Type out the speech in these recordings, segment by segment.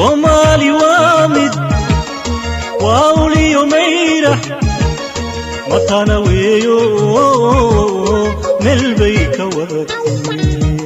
soomaali waa mid waa uliyo mayrax matana weeyo meel bay ka wadatay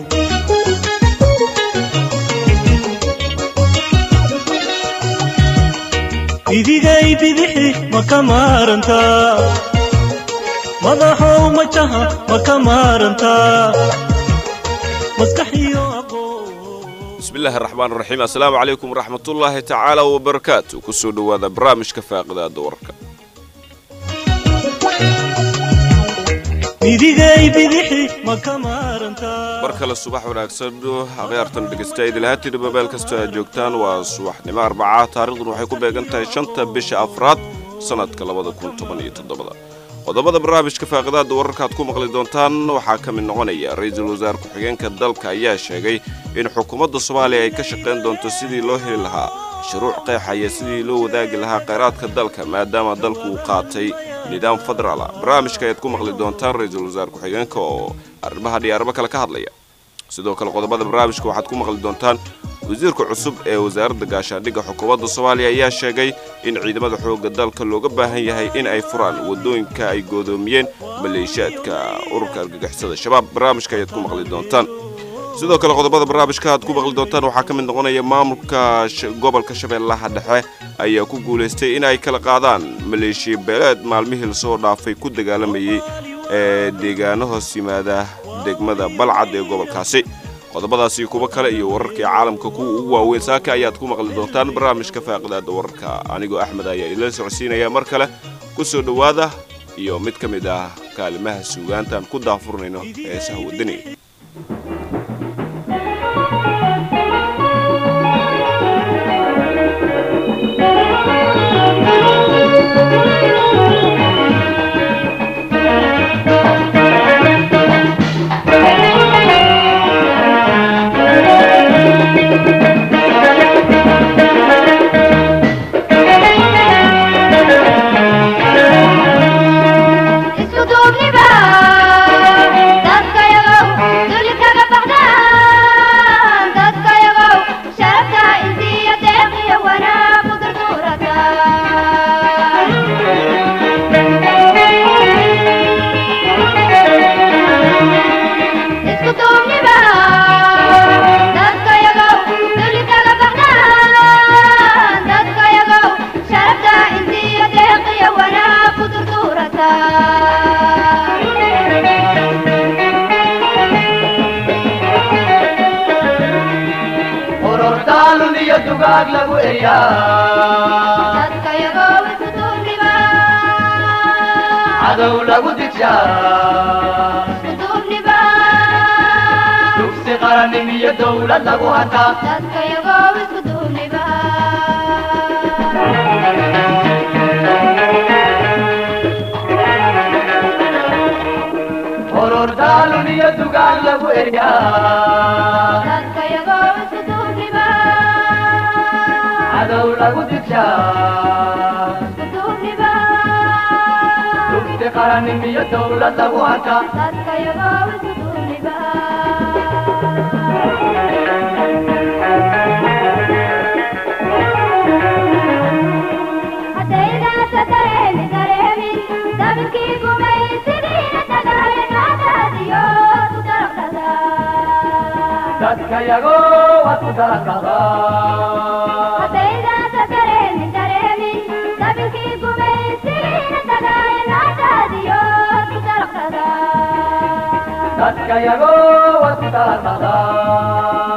idigay bidixi ma ka maarantaa madaxow majaha ma ka maarantaa maskaxiyo aqoon bismillahi araxmaan raxiim assalaamu calaykum waraxmatullaahi tacaala wabarakaatu kusoo dhowaada barnaamijka faaqidaada warka idigay bidixi ma ka maarantaa mar kale subax wanaagsan akhyaartan dhegaysta idilhaatiinaba meel kastoo aad joogtaan waa subaxnimo arbaca taariikhdun waxay ku beegan tahay shanta bisha afraad sannadka labada kun toban iyo toddobada qodobada barnaamijka faaqidaada wararka aad ku maqli doontaan waxaa ka mid noqonaya ra-iisul wasaare ku-xigeenka dalka ayaa sheegay in xukuumadda soomaaliya ay ka shaqayn doonto sidii loo heli lahaa shuruuc qeexaya sidii loo wadaagi lahaa khayraadka dalka maadaama dalku uu qaatay nidaam federaala barnaamijka ayaad ku maqli doontaan ra-iisul wasaare ku-xigeenka oo arrimaha dhiyaarabo kale ka hadlaya sidoo kale qodobada barnaamijka waxaad ku maqli doontaan wasiirka cusub ee wasaaradda gaashaandhigga xukuumadda soomaaliya ayaa sheegay in ciidamada xoogga dalka looga baahan yahay in ay furaan waddooyinka ay goodoomiyeen maleeshiyaadka ururka argagixisada shabaab barnaamijka ayaad ku maqli doontaan sidoo kale qodobada barnaamijka aad ku maqli doontaan waxaa ka mid noqonaya maamulka gobolka shabeellaha dhexe ayaa ku guulaystay in ay kala qaadaan maleeshiya beeleed maalmihii lasoo dhaafay ku dagaalamayay ee deegaano hoos yimaada degmada balcad ee gobolkaasi qodobadaasi kuwo kale iyo wararkii caalamka kuwa ugu waaweyn saaka ayaad ku maqli doontaan barnaamijka faaqidaada wararka anigoo axmed ayaa idila socodsiinaya mar kale ku soo dhowaada iyo mid ka mid ah kaalimaha suugaantaan ku daafurnayno heesaha waddaniga isku duubniba dadkayagow duli kaga baxdaan dadkayagow sharafta intiya deeqiyo wanaagu durduurata isku duubniba dadkayagow duli kaga baxdaan dadkayagow sharafta intiya deeqiyo wanaagu durduurata ururdaalun iyo dugaag lagu eryaa dadkayagow isku duubniba cadow lagu digshaa isku duubniba dugsi qarannim iyo dowlad lagu hataa dadkayagow isku duubniba ururdaalun iyo dugaag lagu eryaa dadkayagow isku duubniba cadow lagu digshaa isku duubniba dugsi qarannim iyo dowlad lagu hataa dadkayagow isku duubniba haddaynaasa dareemi dareemin dabkii gumaysidiina tagaaya naadaadiyo ku daraqdada dadkayago waad ku daraqadaa haddaynaasa dareemin dareemin dabkii gumaysidiina tagaaya naadaadiyo ku daraqdada dadkayago waad ku daraqadaa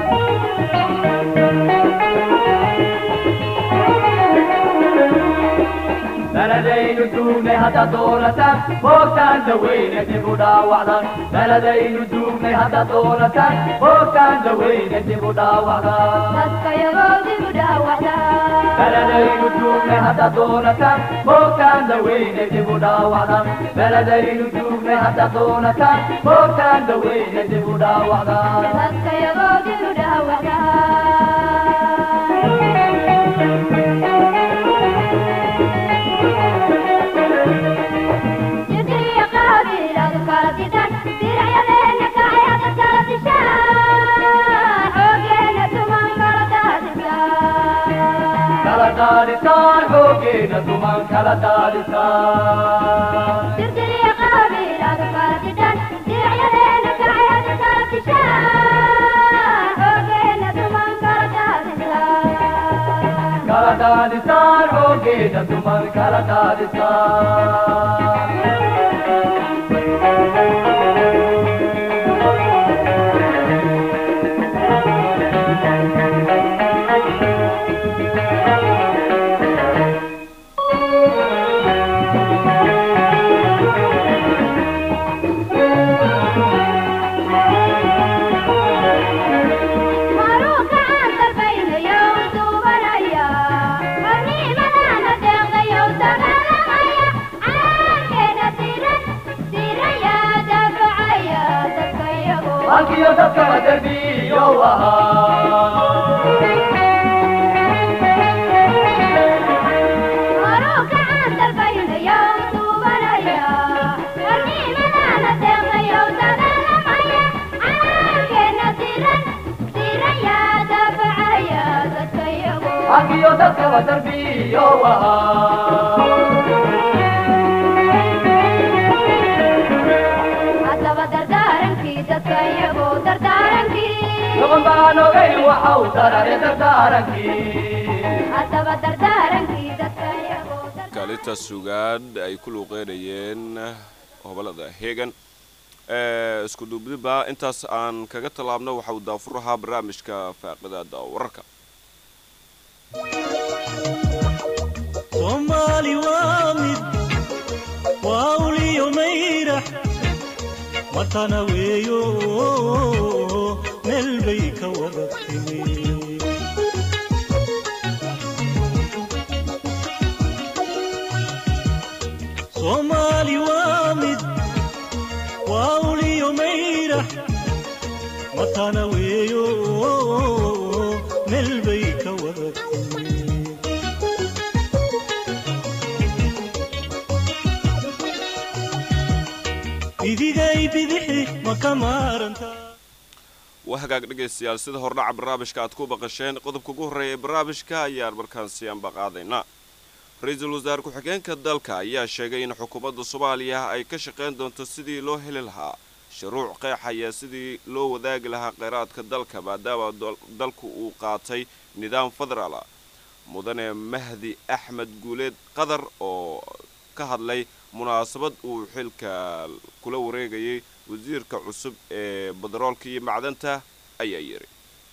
beledaynu duugnay haddaad doonataan boogtaan daweyne dib u dhaawacdan beledaynu duugnay haddaad doonataan boogtaan daweyne dib u dhaawacdan dadkayagoo dib u dhaawacda beledaynu duugnay haddaad doonataan boogtaan daweyne dib u dhaawacdan beledaynu duugnay haddaad doonataan boogtaan daweyne dib u dhaawacdan dadkayagoo dib u dhaawacda jidriya qaabiladu kala didan diracyadeena kacayada kala dishaan xoogeena tuman kala daadisaan daadisaan xooggeena duman kala daadisaan dirtiriya qaabiil aad kala didhan diracyadeena kacayaad kala dishaan xoogeena duman kala daadisaan kala daadisaan xooggeena duman kala daadisaan maruu gacan dalbaynayo duubanaya qarnimadana deeqdayo dagaalamaya calankeena diran diraya daafacaya dadka iyago halkiyo dadkaba derbiyow ahaa maruu gacan dalbaynayo duubanaya qarnimadana deeqdayo dagaalamaya calankeena diran diraya daafacaya dadka iyago halkiyo dadkaba derbiyow ahaa haddaba dardaarankii dadka iyagoo dardaarankii doqon baan ogayn waxa uu darare dardaarankii haddaba dardaarankii dadka iyagoo dar- kaalinta sugaan ay ku luuqeynayeen hobolada hegan ee isku duubdiba intaas aan kaga tallaabno waxa uu daafur ahaa barnaamijka faaqidaada wararka soomaali waa mid waa uliyo mayrax matana weeyo meel bay ka wada timi soomaali waa mid waa uliyo mayrax matana weeyo meel bay ka wada timi idigay bidixi ma ka maarantaa waa hagaag dhegaystayaal sida hordhaca barnaamijka aad ku baqasheen qodobka ugu horreeya ee barnaamijka ayaan markaan sii ambaqaadaynaa ra-iisul wasaare ku-xigeenka dalka ayaa sheegay in xukuumadda soomaaliya ay ka shaqayn doonto sidii loo heli lahaa shuruuc qeexaya sidii loo wadaagi lahaa kheyraadka dalka maadaama dal- dalku uu qaatay nidaam federaal ah mudane mahdi axmed guuleed qadar oo ka hadlay munaasabad uu xilka kula wareegayay wasiirka cusub ee badaroolka iyo macdanta ayaa yidhi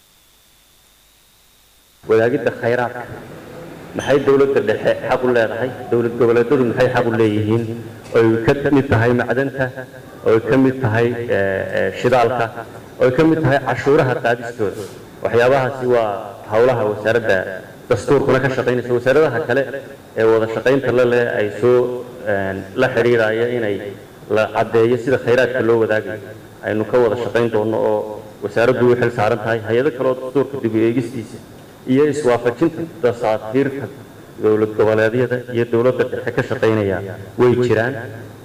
wadaagidda khayraadka maxay dowladda dhexe xaq u leedahay dowlad goboleedyadu maxay xaq u leeyihiin oy ka mid tahay macdanta oy ka mid tahay eh, eh, shidaalka oy ka mid tahay cashuuraha qaadistooda waxyaabahaasi waa howlaha wasaaradda dastuurkuna ka shaqaynaysa wasaaradaha kale ee wada shaqaynta la leh ay soo eh, la xidhiiraya inay la caddeeyo sida khayraadka loo wadaagayo aynu ka wada shaqayn doono oo wasaaraddu u xil saaran tahay hay-ado kale oo dastuurka dib u eegistiisa iyo iswaafajinta dasaatiirta dowlad goboleedyada iyo dowladda dhexe ka shaqaynaya way jiraan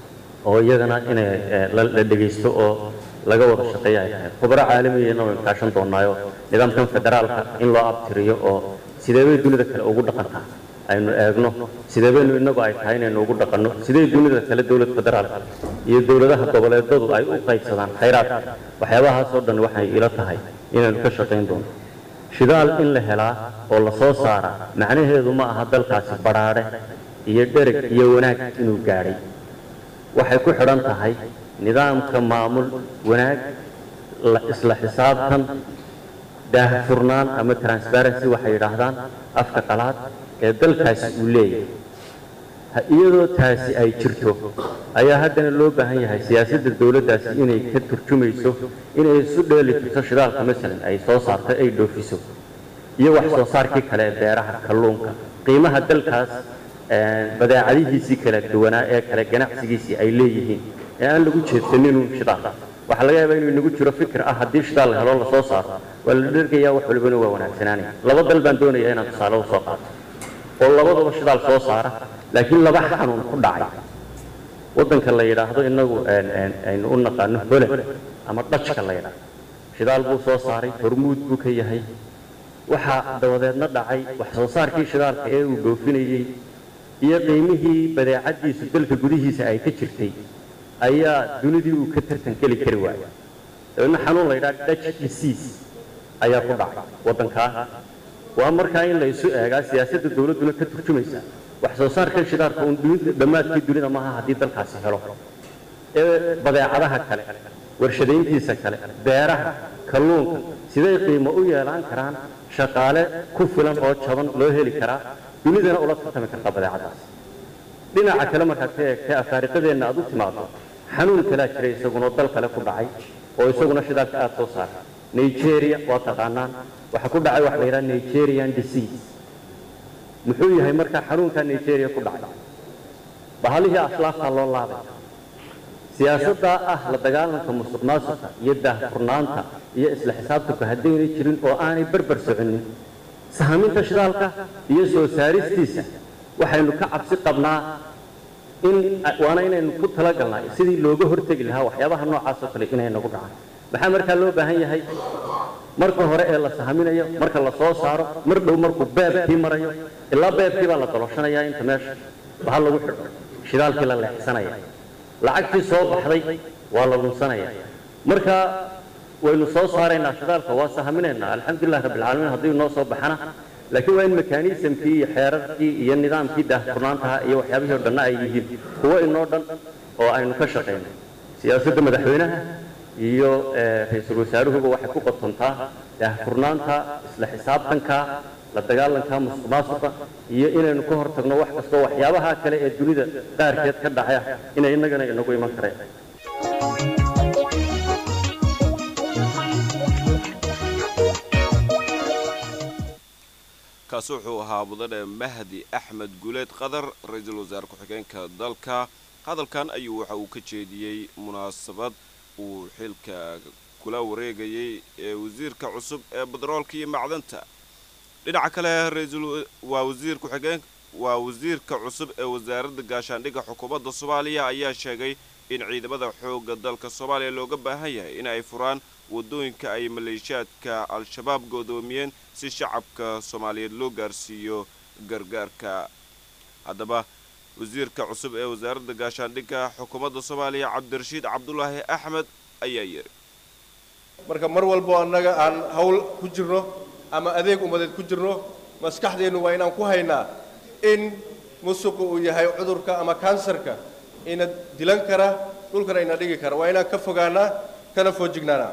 oo iyagana inay eh, la la dhegaysto oo laga wada shaqeeya ay tahay khubaro caalamiyana waynu kaashan doonaayo nidaamkan federaalka in loo abtiriyo oo sidee bay dunida kale ugu dhaqantaa aynu eegno sidee baynu innagu ay tahay inaynu ugu dhaqanno sidee dunida kale dowlad federaalka iyo dowladaha goboleedadu ay u qaybsadaan khayraadka waxyaabahaasoo dhan waxay ila tahay inaynu ka shaqayn doono shidaal in la helaa oo la soo saaraa macnaheedu ma aha dalkaasi badhaadhe iyo dhereg iyo wanaag inuu gaadhay waxay ku xidhan tahay nidaamka maamul wanaag la- isla xisaabtan daahfurnaan ama transparency waxay yidhaahdaan afka qalaad ee dalkaasi uu leeyahay Ha- iyadoo taasi ay jirto ayaa haddana loo baahan yahay siyaasadda dowladdaasi inay ka turjumayso inay isu dheeli tirto shidaalka masalan ay soo saarto ay dhoofiso iyo wax soo saarkii kale ee beeraha kalluunka qiimaha dalkaas eh, badeecadihiisii kala duwanaa ee kale ganacsigiisii ay leeyihiin ee aan lagu jeedsaninun shidaal waxaa laga yaabaa inuu inagu jiro fikir ah haddii shidaal la helo lasoo saaro waa la dhergayaa wax walibana waa wanaagsanaanaya laba dal baan doonayaa inaan tusaale u soo qaato oo labadaba shidaal soo saara laakiin laba xanuun ku dhacay waddanka la yidhaahdo inagu een- een- aynu u naqaano hole ama dhajka la yidhaahdo shidaal buu soo saaray hormuud buu ka yahay waxaa dabadeedna dhacay wax soo saarkii shidaalka ee uu goofinayey iyo qiimihii badeecadiisu dalka gudihiisa ay ka jirtay ayaa dunidii uu ka tartan geli kari waayay dabeedna xanuun la yidhaha dutch disease ayaa ku dhacay waddankaa waa markaa in la isu eegaa siyaasadda dowladduna ka turjumaysa wax soo saarkan shidaalka uun dunida dhammaadkii dunida maaha haddii dalkaasi helo ee badeecadaha kale warshadayntiisa kale beeraha kalluunka siday qiimo u yeelaan karaan shaqaale ku filan oo jaban loo heli karaa dunidana ula tartami kartaa badeecadaas dhinaca kale markaad ka eegtay afaariqadeenna aad u timaado xanuun kalaa jiray isagunoo dal kale ku dhacay oo isaguna shidaalka aad soo saara nigeria waa taqaanaan waxaa ku dhacay wax la yidhaha nigerian disease muxuu yahay markaa xanuunkaa nigeria ku dhacay bahalihii aslaaftaa loo laabay siyaasaddaa ah la dagaalanka musuq maasuqa iyo daahfurnaanta iyo isla xisaabtanku haddaynay jirin oo aanay berber soconin sahaminta shidaalka iyo soo saaristiisa waxaynu ka cabsi qabnaa in waana inaynu ku talagalnaa sidii looga hortegi lahaa waxyaabaha noocaas oo kale inay nagu dhacaan maxaa markaa loo baahan yahay marka hore ee la sahaminayo marka la soo saaro mar dhow markuu beebkii marayo ilaa beebkii baa la doloshanayaa inta meesha bahal lagu xidho shidaalkii la leexsanaya lacagtii soo baxday waa la lunsanaya marka waynu soo saaraynaa shidaalka waa sahaminaynaa alxamdulilah rabbilcaalamiin haddii noo soo baxana laakiin waa in mekanismkii iyo xeerarkii iyo nidaamkii daahfurnaantaha iyo waxyaabihii o dhanna ay yihiin kuwo inoo dhan oo aynu ka shaqayno siyaasadda madaxweynaha iyo ra-iisul wasaaruhuba waxay ku qotontaa daahfurnaanta isla xisaabtanka la dagaalanka musuq maasuqa iyo inaynu ka hortagno wax kastoo waxyaabaha kale ee dunida qaarkeed ka dhacaya inay innagana inagu iman kareen kaasi wuxuu ahaa mudane mahdi axmed guleed qadar ra-iisul wasaare ku-xigeenka dalka hadalkan ayuu waxa uu ka jeediyey munaasabad uu xilka kula wareegayay ee wasiirka cusub ee badaroolka iyo macdanta dhinaca kale ra-iisul waa wasiir ku-xigeen waa wasiirka cusub ee wasaaradda gaashaandhigga xukuumadda soomaaliya ayaa sheegay in ciidamada xoogga dalka soomaaliya looga baahan yahay in ay furaan waddooyinka ay maleeshiyaadka al-shabaab goodoomiyeen si shacabka soomaaliyeed loo gaarsiiyo gargaarka haddaba wasiirka cusub ee wasaaradda gaashaandhigga xukuumadda soomaaliya cabdirashiid cabdulaahi axmed ayaa yidhi marka mar walbo annaga aan hawl ku jirno ama adeeg ummadeed ku jirno maskaxdeennu waa inaan ku haynaa in musuqu uu yahay cudurka ama kansarka ina dilan kara dhulkana ina dhigi kara waa inaan ka fogaanaa kana foojignaanaa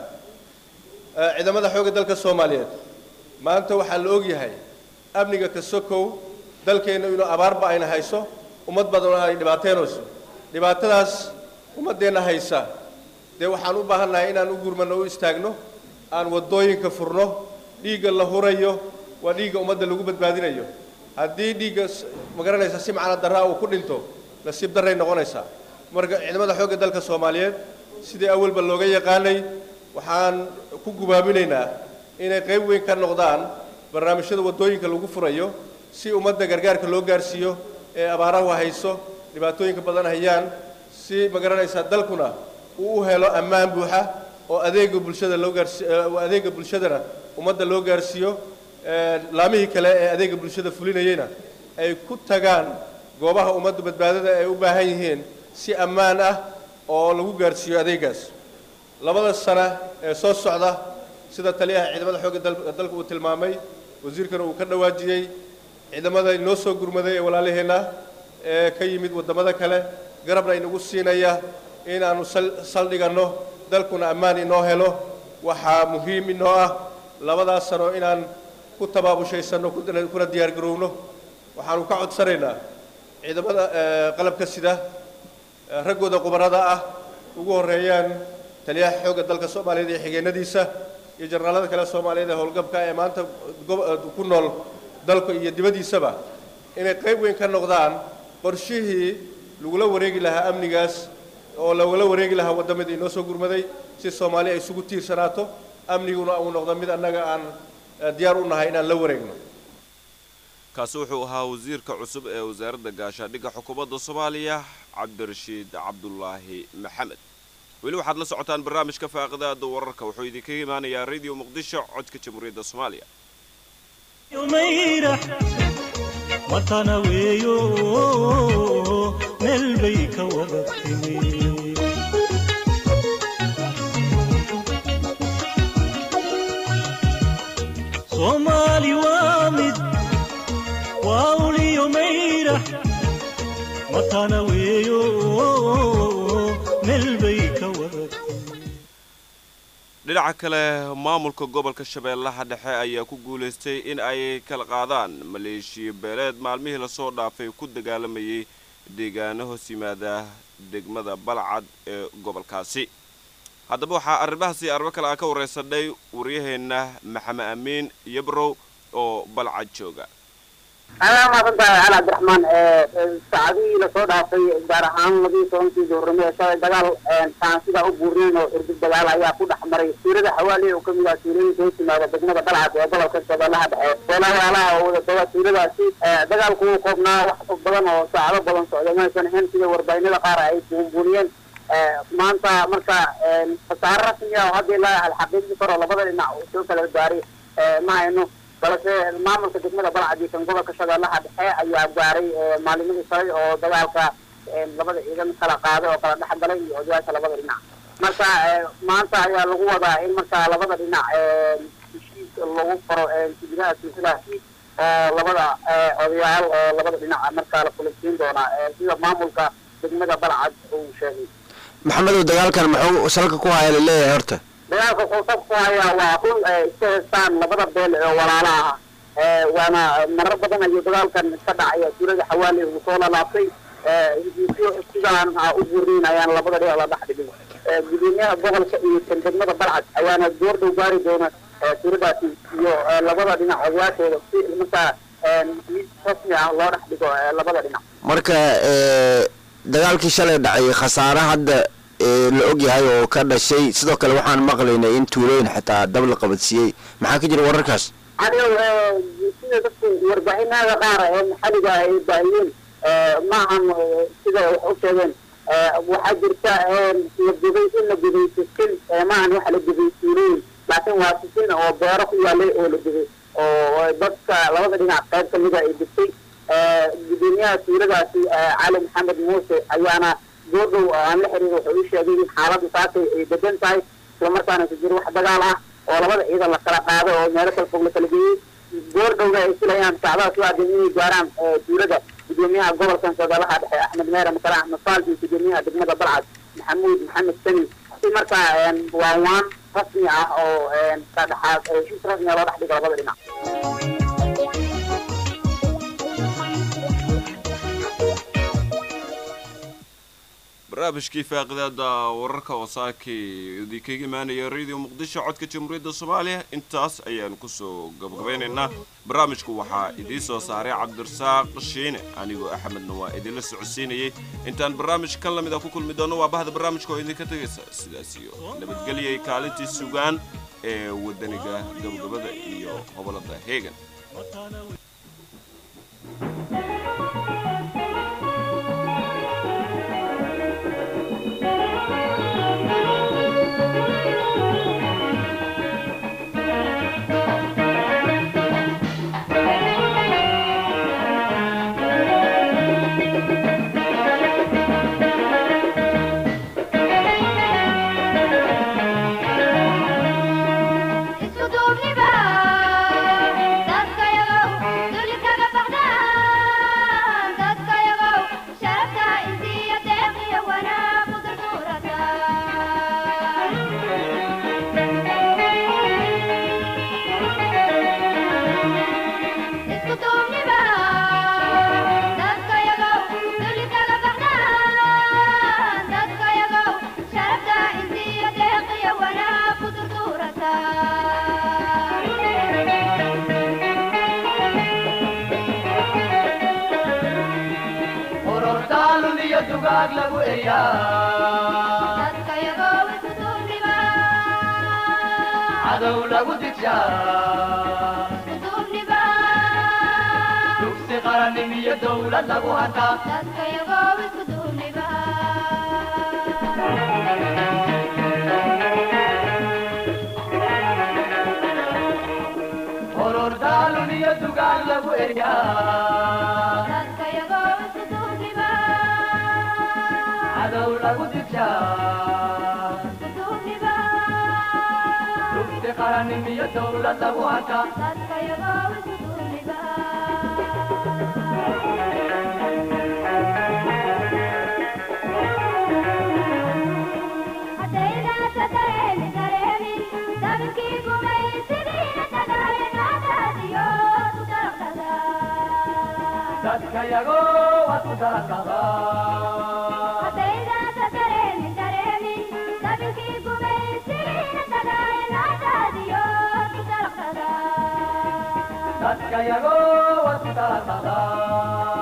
ciidamada xoogga dalka soomaaliyeed maanta waxaa la og yahay amniga ka sokow dalkeenna inuu abaarba ayna hayso ummad badanoo ay dhibaateynayso dhibaatadaas ummaddeenna haysa dee waxaan u baahannahay inaan u gurmanno u istaagno aan waddooyinka furno dhiigga la hurayo waa dhiigga ummadda lagu badbaadinayo haddii dhiigga magaranaysa si macna darraa uu ku dhinto nasiib darray noqonaysaa marka ciidamada xoogga dalka soomaaliyeed sidii awalba looga yaqaanay waxaan ku gubaaminaynaa inay qayb weyn ka noqdaan barnaamijyada waddooyinka lagu furayo si ummadda gargaarka loo gaarsiiyo ee abaarahu hayso dhibaatooyinka badan hayaan si magaranaysaa dalkuna uu u helo ammaan buuxa oo adeega bulshada loo gaarsi adeega bulshadana ummadda loo gaarsiiyo laamihii kale ee adeega bulshada fulinayeyna ay ku tagaan goobaha ummadda badbaadada ay u baahan yihiin si ammaan ah oo lagu gaarsiiyo adeegaas labada sana ee soo socda sida taliyaha ciidamada xoogga dalka uu tilmaamay wasiirkana uu ka dhawaajiyey ciidamada inoo soo gurmaday ee walaalaheenna ee ka yimid waddamada kale garabna inagu siinaya inaannu saldhiganno dalkuna ammaan inoo helo waxaa muhiim inoo ah labadaas sano inaan ku tabaabushaysanno kuna diyaar garowno waxaanu ka codsanaynaa ciidamada qalabka sida raggooda qubarada ah ugu horreeyaan taliyaha xoogga dalka soomaaliyeed iyo xigeenadiisa iyo jarnaalada kale soomaaliyeed ee howlgabka ee maanta ku nool dalka iyo dibaddiisaba inay qayb weyn ka noqdaan qorshihii lagula wareegi lahaa amnigaas oo lagula wareegi lahaa waddamadii inoo soo gurmaday si soomaali ay isugu tiirsanaato amniguna uu noqdo mid annaga aan diyaar u nahay inaan la wareegno kaasi wuxuu ahaa wasiirka cusub ee wasaaradda gaashaandhigga xukuumadda soomaaliya cabdirashiid cabdulaahi maxamed weli waxaad la socotaan barnaamijka faaqidaada wararka wuxuu idinkaga imaanayaa radio muqdisho codka jamhuuriyadda soomaaliya mayrax matana weeyo meel bay ka wada timi soomaali waa mid waa uliyo mayrax matana weeyo meel bay ka wada dhinaca kale maamulka gobolka shabeellaha dhexe ayaa ku guulaystay in ay kala qaadaan maleeshiya beeleed maalmihii lasoo dhaafay ku dagaalamayay deegaano hoos yimaada degmada balcad ee gobolkaasi haddaba waxaa arrimahaasi arrimo kale aan ka waraysanay waryaheenna maxamed amiin yabrow oo balcad jooga ayaa mahadsantahay cali cabdiraxmaan saacadihii lasoo dhaafay gaar ahaan labaiyi tobankii duhurnimo ee shalay dagaal taan sidaa u buurnayn oo xurgud dagaal ayaa ku dhex maray tuulada xawaali oo kamid ah tuulooyinka hoos yimaada degmada balcad ee gobolka shabeellaha dhexe beelayaalaha oo wada doga tuuladaasi dagaalku wuu koobnaa wax badan oo saacado badan socday maysan ahayn sida warbaahinada qaar ay buunbuuniyeen maanta marka khasaare rasmi ah oo hadda ilaa alxaqiiqi karo labada dhinac uu soo kala gaaray ma hayno balse maamulka degmada balcad iyo kan gobolka shabeellaha dhexe ayaa gaaray maalimadii shalay oo dagaalka labada ciidan kala qaaday oo kala dhex galay iyo odayaasha labada dhinac marka maanta ayaa lagu wadaa in marka labada dhinac heshiis lagu faro gudaha silsilaasi oo labada odayaal oo labada dhinac markaa la kulisiin doonaa sida maamulka degmada balcad uu sheegay maxamedow dagaalkan muxuu salka ku haya laleeyahay horta dagaalka wuxuu sab ku hayaa waa run iska heestaan labada beel ee walaala ah waana marar badan ayuu dagaalkan ka dhacaya tuulada xawaali uu soo lalaabtay sidaan u burnayn ayaana labada dhinac la dhex dhigin gudoomiyaha gobolka iyo kan degmada balcad ayaana door dhow gaari doona tuuladaasi iyo labada dhinac odayaashooda si markaa mid rasmi ah loo dhex dhigo labada dhinac marka dagaalkii shalay dhacay khasaare hadda la og yahay oo ka dhashay sidoo kale waxaan maqlaynay in tuulooyin xitaa dab la qabadsiiyey maxaa ka jira wararkaas adigo sida dadku warbaahinada qaar ee maxaliga ay baahiyeen maahan sida wax u sheegeen waxaa jirta la gubay in la gubay sisin maahan waxa la gubay tuulooyin laakiin waa sisin oo beero ku yaalay oo la gubay oo dadka labada dhinac qayb kamida ay gubtay gudoomiyaha tuuladaasi cali maxamed muuse ayaana goordhow aan la xiriir wuxuu ii sheegay in xaaladdu saasay ay degan tahay islamarkaana ku jiro wax dagaal ah oo labada ciidan la kala qaaday oo meelo kala fog la kala geeyey goordhowna ay filayaan sacdaha ku aadan inay gaaraan tuulada gudoomiyaha gobolkan shabeellaha dhexe axmed meere makale axmed faal iyo gudoomiyaha degmada balcad maxamuud maxamed sani si markaa waa waan rasmi ah oo ka dhexaad heshiis rasmi ah loo dhex dhigo labada dhinac barnaamijkii faaqidaada wararka wasaakii idinkaga imaanaya radio muqdisho codka jamhuuriyadda soomaaliya intaas ayaanu kusoo gabagabaynaynaa barnaamijku waxaa idiin soo saaray cabdirasaaq shiine anigoo axmedna waa idinla socodsiinayay intaan barnaamij kan lamida ku kulmi doono waa bahda barnaamijka oo idinka tegaysa sidaas iyo nabadgelyay kaalintii sugaan ee wadaniga gabagabada iyo hobolada heegan isku duubniba dadkayagow duli kaga baxdaan dadkayagow sharafta intiya deeqiyo wanaag u durduurataan isku duubniba dadkayagow duli kaga baxdaan dadkayagow sharafta intiya deeqiyo wanaag u durduurataan ururdaalun iyo dugaag lagu eyaa dadkayagow isku duubniba cadow lagu digshaa isku duubniba dugsi qarannim iyo dowlad lagu hataa dadkayagow isku duubniba ururdaalun iyo dugaan lagu eryaa dadkayagoo isu duubniba cadow lagu digshaa isu duubniba dugsi qarannim iyo dowlad lagu arkaa dadkayagoo isu duubniba haddaynaasa dareemi dareemin dabkii gumaysigiina dagaayanaadaadiyo ku daraqdada dadka yagoo waad ku daraqadaa haddaynaasa dareemin dareemin dabkii gumaysigiina dagaayanaadaadiyo ku daraqdada dadka yagoo waad ku daraqadaa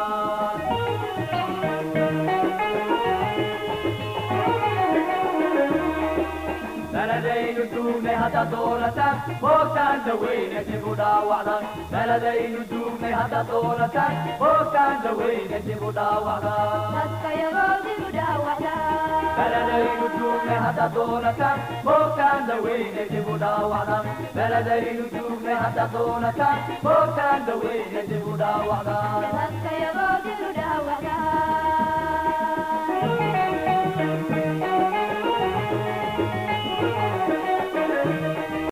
beledaynu duugnay haddaad doonataan boogtaan daweyne dib u dhaawacdan beledaynu duugnay haddaad doonataan boogtaan daweyne dib u dhaawacdan dadkayagoo dib u dhaawacda beledaynu duugnay haddaad doonataan boogtaan daweyne dib u dhaawacdan beledaynu duugnay haddaad doonataan boogtaan daweyne dib u dhaawacdan dadkayagoo dib u dhaawacda